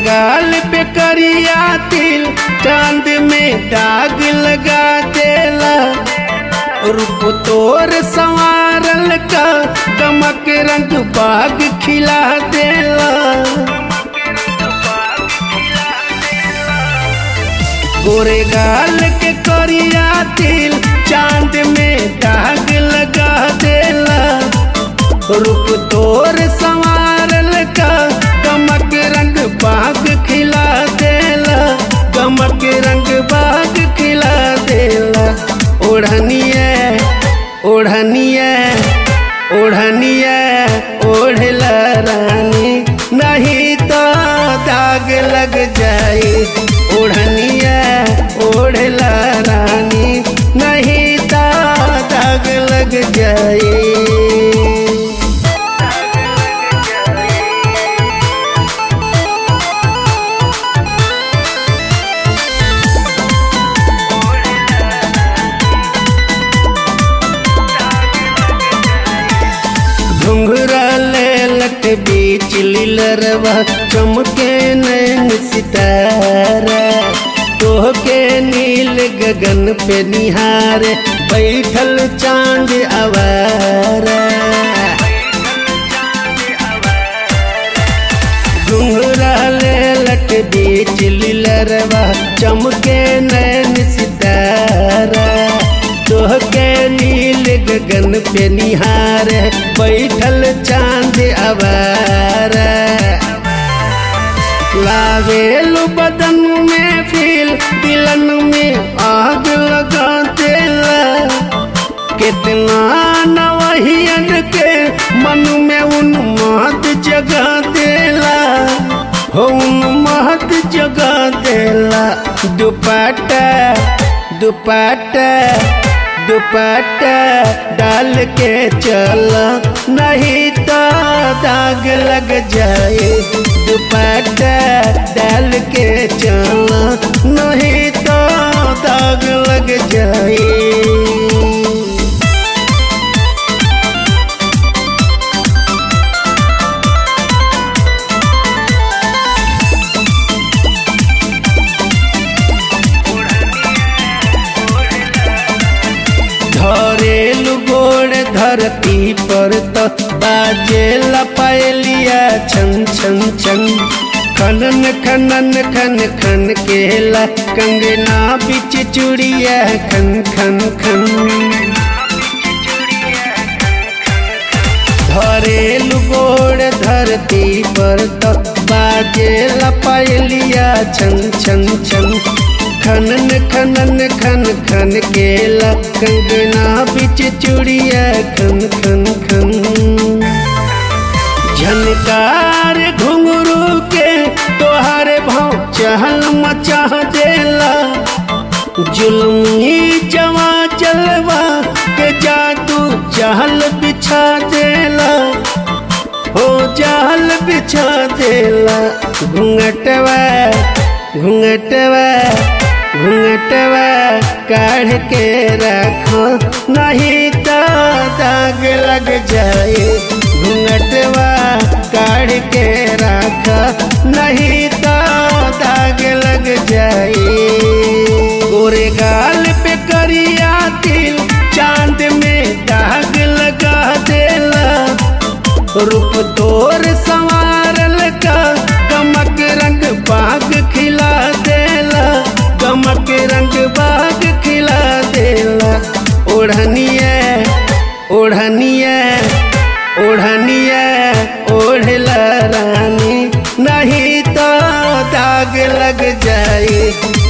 गाल पे करिया तिल चांद में दाग लगा देला रूप तोर संवारल का गमक रंग बाग खिला देला गोरे गाल के करिया तिल चांद में दाग लगा देला रूप तोर संवारल का गमक रंग बाग खिला देला गमक रंग बाग खिला देला ओढ़निया ओढ़निया ओढ़निया ओढ़ला रानी नहीं तो दाग लग जाए ओढ़निया ओढ़ला रानी नहीं तो दाग लग जाए घुंघरा लेलक बीच लीलरवा चमके नैन सितारा तोहके नील गगन पे निहार बैठल चांद आवारा घुंघरा लेलक बीच लीलरवा चमके नैन सितारा तोहके नील गगन पे निहार बैठल चांद आवारा लावेलु बदन में फील दिलन में आग लगा देला कितना नवहियन के मन में उन्माद जगा देला हो उन्माद जगा देला दुपट्टा दुपट्टा दुपट्टा डाल के चल नहीं तो दाग लग जाए दुपट्टा डाल के चल नहीं तो दाग लग जाए धरेलु गोड़ धरती पर तो बाजे लपायलिया छन छन छन खनन खनन खन खन केला कंगना बिच चूड़िया खन खन खन धरेलु गोड़ धरती पर तो बाजे लपायलिया छन छन छन खनन खनन खन खन केला कंगना बिच चूड़िया खन खन खन झनकार घुंगरू के तोहारे भाव चहल मचा देला जुल्मी जवा चलवा के जादू चहल बिछा देला हो जाल बिछा देला घूंघटवा घूंघटवा घूंघटवा काढ़ के रखो नहीं तो दाग लग जाए घूंघटवा काढ़ के रखो नहीं तो दाग लग जाए गोरे गाल पे करिया तिल चांद में दाग लगा देला रूप तोर संवारल का गमक रंग बाग खिला देला गमक रंग बाग खिला देला ओढ़निया ओढ़निया ओढ़निया ओढ़ला रानी नहीं तो दाग लग जाए